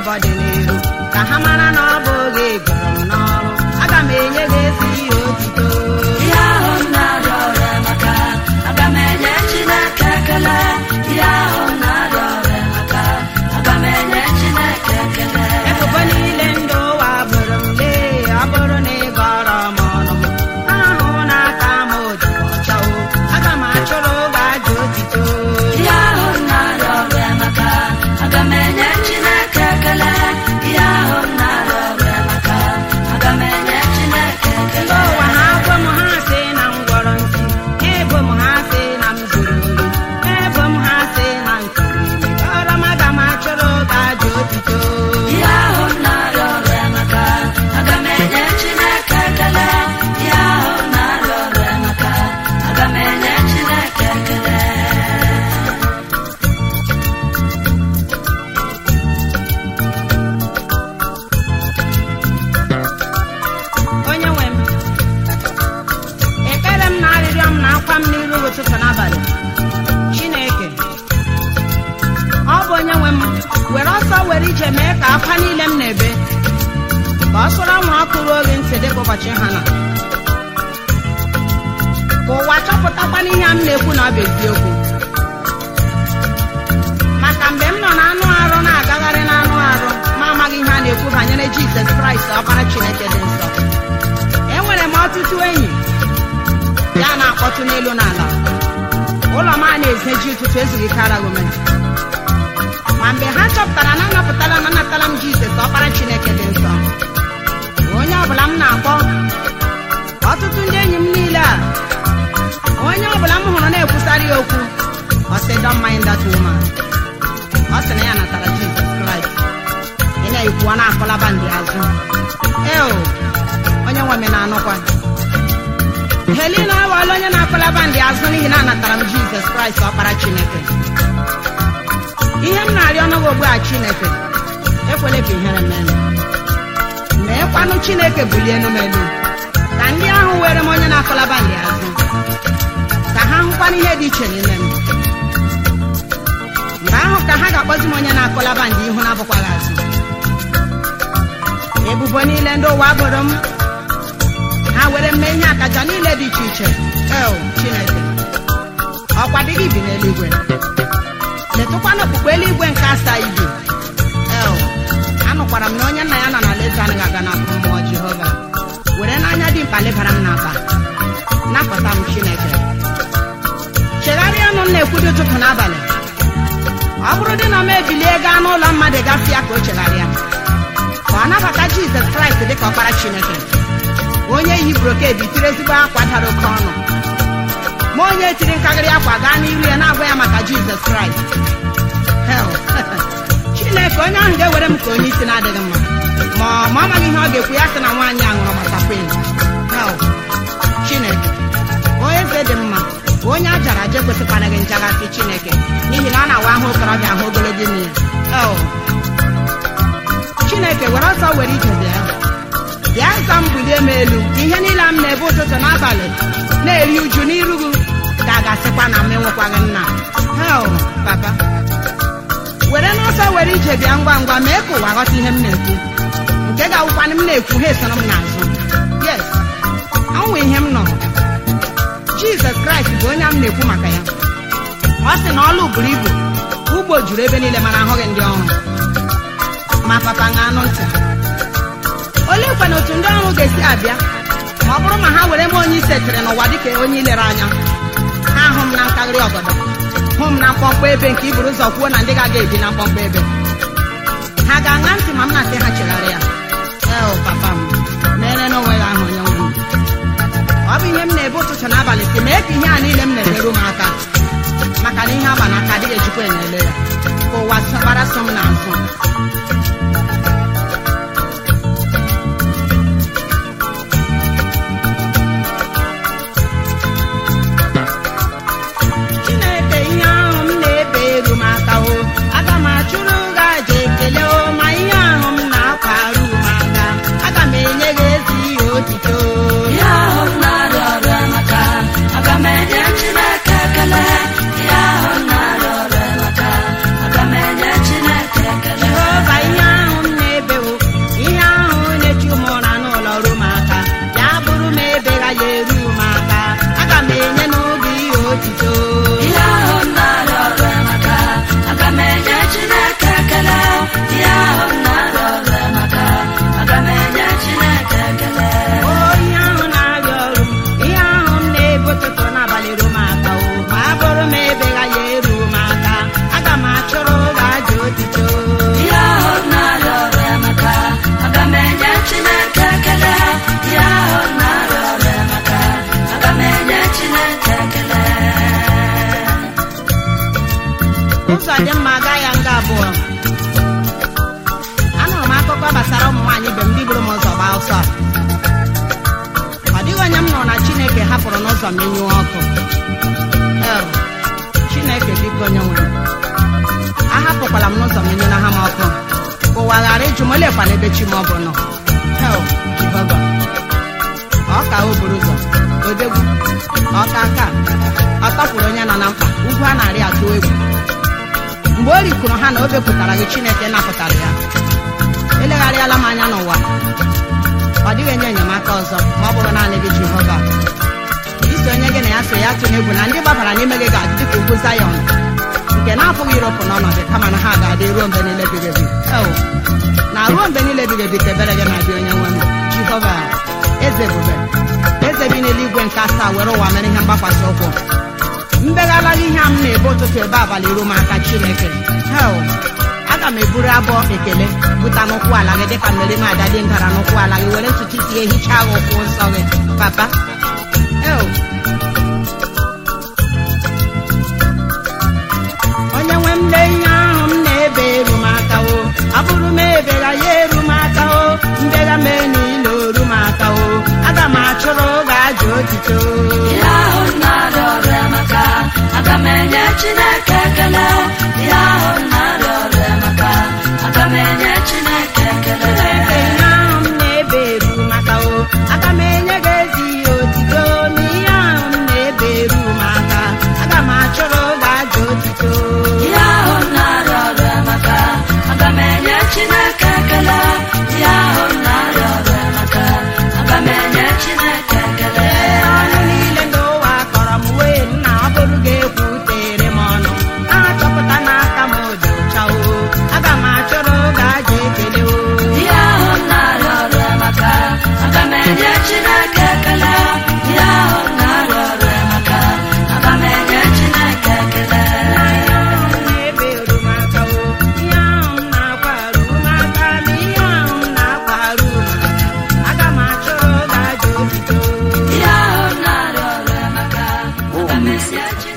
afọ dị n'iru ka ha mara na ọ bụ oge gụrụ m n'ọrụ aga m enye gị ezi ihe otito ihe ahụ m na-arịọ ọrịa maka aga m enye chineke ekele ihe ahụ m na-arịọ ọrịa maka aga m enye chineke ekele ebubo niile ndị ụwa bụrụ m lee ọ bụrụ na ị gọrọ m ọnụ m ahụ na aka m ojikwa ọchawo aga m achụrụ oge aja otito ihe ahụ m na-arịọ ọrịa maka aga m enye chineke ekele ihe ahụ m na-arịọ ọrịa maka aga m enye chineke ndị ekele ụwa ha agwọ m ha sị na m gwọrọ ntị ebo m ha sị na m zuru ori ebo m ha sị na m tụrụ ime kọrọ m aga m achụrụ oge aja otito ihe ahụ m na-arịọ ọrịa maka aga m enye chineke ekele ihe ahụ m na-arịọ ọrịa maka aga m enye chineke ekele onye nwe m ekpere m na arịrịọ m na akwa m n'iru ụtụtụ n'abalị chineke ọ bụ onye nwe m were ọsọ were ije mee ka akwa niile m na-ebe ka ọ sụrụ anwụrụ ọkụ ruo oge ntị dịka ụbọchị ha na ka ụwa chọpụtakwa n'ihe a m na-ekwu na ọ bụ eziokwu maka mgbe m nọ na anụ arụ na-agagharị n'anụ arụ ma amaghị ihe a na-ekwu banyere jizọs kraịst ọkpara chineke dị nsọ enwere m ọtụtụ enyi ya na-akpọtụ n'elu n'ala ụlọ m a na-ezeji ụtụtụ ezughị karago m ma mgbe ha chọpụtara na anapụtala na anatala m jizọs ọkpara chineke dị nsọ onye ọbụla m na-akpọ ọtụtụ ndị enyi m niile a onye ọbụla m hụrụ na-ekwusara ya okwu ọ sị don't mind that woman ọ sị na ya natara jizọs kraịst ị na-ekwuwa na-akọlaba ndị azụ eo onye nwe m na-anụkwa helina awala onye na-akọlaba ndị azụ n'ihi na anatara m jizọs kraịst ọkpara chineke ihe m na-arịọ n'oge ugbu a chineke ekwele ka ihere menu meekwanụ chineke bulie enu m elu ka ndị ahụ were m onye na-akọlaba ndị azụ ka ha hụkwana ihe dị iche n'ime m mgbe ahụ ka ha ga-akpọzi m onye na-akọlaba ndị ihu na-abụkwaghị azụ ebubo niile ndị ụwa bụrụ m ha were mme ihe akaja niile dị iche iche el chineke ọkwa dị gị bi n'eluigwe letụkwana okpukpe eluigwe nke asaa ibi el anụkwara m na onye nna ya nọ na leta anaghị aga na mmụọ jehova were n'anya dị mkpa lebara m n'aba napụta m chineke chegharịa ọnụ m na-ekwu dị ụtụtụ n'abalị ọ bụrụ dị na m ebilie gaa n'ụlọ mmadụ gasịa ka o chegharịa ka ọ nabata jizọs kraịst dịka ọkpara chineke onye yi broked tiri ezigbo akwa dara oke ọnụ ma onye tiri nkagarị akwa gaa n'iru ya na-agwa ya maka jizọs kraịst hel chineke onye ahụ ga-ewere m ka onye isi na-adịghị mma ma ọ ma ọ maghị ihe ọ ga-ekwu ya sị na nwaanyị a ṅụrụ gbasakwen hel chineke onye eze dị mma onye a jara aja ekwesịkwanaghị njaghasị chineke n'ihi na ọ na-awa ahụ okorobịa ahụ ogologo ime ya el chineke were ọsọ were ije bịa bịa za m bulie m elu ihe niile m na-ebe ụtụtụ n'abalị na-eri uju n'iru gị ka a ga-asịkwa na m enwekwaghị nna hel papa were n'ọsọ were ije bịa ngwa ngwa mee ka ụwa ghọta ihe m na-ekwu nke ga-awụkwanụ m na-ekwu ha esoro m n'azụ yes ọnwụ ihe m nọrọ jizọs kraịst bụ onye a m na-ekwu maka ya ọ sị na ọlụ buru ibu ugbo juru ebe niile mana ahụghị ndị ọrụ ma papa ṅa anụ ntị olee kwana otu ndị ọrụ ga-esi abịa ma ọ bụrụ ma ha were m onye isetere n'ụwa dịka onye ilere anya ha hụ m na nkaghịrị ọgọdọ hụ m na mkpọmkpọ ebe nke iburu ụzọ kwuo na ndị ga-aga ebi na mkpọmkpọ ebe ha ga-aṅa ntị ma m na-asị ha chegharịa eo papa m mere n'onwe ya ahụ onye nwe m ọ bụ ihe m na-ebe ụtụtụ n'abalị si mee ka ihe a niile m na-emerụ m aka maka na ihe agba n'aka adịghị ejikwa enyele ya ka ụwa gbara so m n'azụ chineke ihe ahụ m na-ebe eru m aka o aga m achụrụ gị aja ekele o ma ihe ahụ m na-akwa arụ m aka aga m enye gị ezi ihe otito ihe ahụ m na-arịọ ọrịa maka aga m enye chineke ekele ihe ahụ m na-arịọ ọrịa maka aga m enye chineke ekele jehova ihe abụọ anụrụ m akụkọ gbasara ụmụ nwaanyị ibe m ndị buru m ụzọ gbaa ọsọ ọ dịghị onye m nụrụ na chineke hapụrụ n'ụzọ m enyuo ọkụ El, chineke biko onye nwere ahapụkwala m n'ụzọ m enyela ha m ọkụ ka ụwa ghara ịjụ m olekwana ebe chi m ọ bụ nọ hel jehova ọka o buru ụzọ odegwu ọka aka ọ tọpụrụ onye nọ na mkpa ugwu a na-arị atụ egwu mgbe o rikwuru ha na o bepụtara gị chineke napụtara ya elegharịala m anya n'ụwa ọ dịghị enye enyemaka ọzọ ma ọ bụrụ naanị gị jehova iso onye gị na ya so ya tụnye egwu na ndị gbabara n'ime gị ga-adị dịka ugwu zayọn nke na-apụghị ịrụpụ n'ọnọdụ kama na ha ga-adị ruo mgbe niile ebighị ebi Eo, na ruo mgbe niile ebighị ebi ka ebere gị na-abịa onye nwe m jehova eze ebube eze bi n'eluigwe nke asaa were ụwa mere ihe mgbakwasị ụkwụ mbeghalaghị ihe a m na-ebe ụtụtụ ebe abalị ruo m aka chineke hel aga m eburu abụọ ekele buta n'ụkwụ ala gị dịka mmeri m ada dị ndara n'ụkwụ ala gị were ntutu isi ya hichaa gị ụkwụ nsọ gị papa el onye nwe m lee ihe ahụ m na-ebe eru m aka o abụrụ m ebega ya eru m aka o mbega m niile oru m aka o aga m achụrụ oge aja otito ihe ahụ na-arịa ọrịa maka aga m enye chineke ekele ihe ahụ na-arịa ọrịa maka aga m enye chineke ekele ihe ahụ m na-ebe eru maka o aga m enye gị ezi ihe otito na ihe ahụ m na-ebe eru m aka aga m achụrụ oge aja otito ihe ahụ na-arịa ọrịa maka aga m enye chineke ekele ihe ahụ na-arịa ọrịa maka aga m enye chineke ekele ọnụ niile n'ụwa kọrọ m wee nna ọ bụrụ ga-ekwutere m ọnụ na-achọpụta n'aka m dị ụcha o aga m achọrọ oge aja ekele o ihe ahụ na-arịa ọrịa maka aga m enye chineke ekele ihe ahụ na-arịa ọrịa maka aga m enye chineke ekele na-ebe orumaka o ihe ahụ m na-akwa arụmaka na ihe ahụ m na-akwa arụmaka aga m achọrọ oge aja otito ihe ahụ na-arịa ọrịa maka aga m enye chineke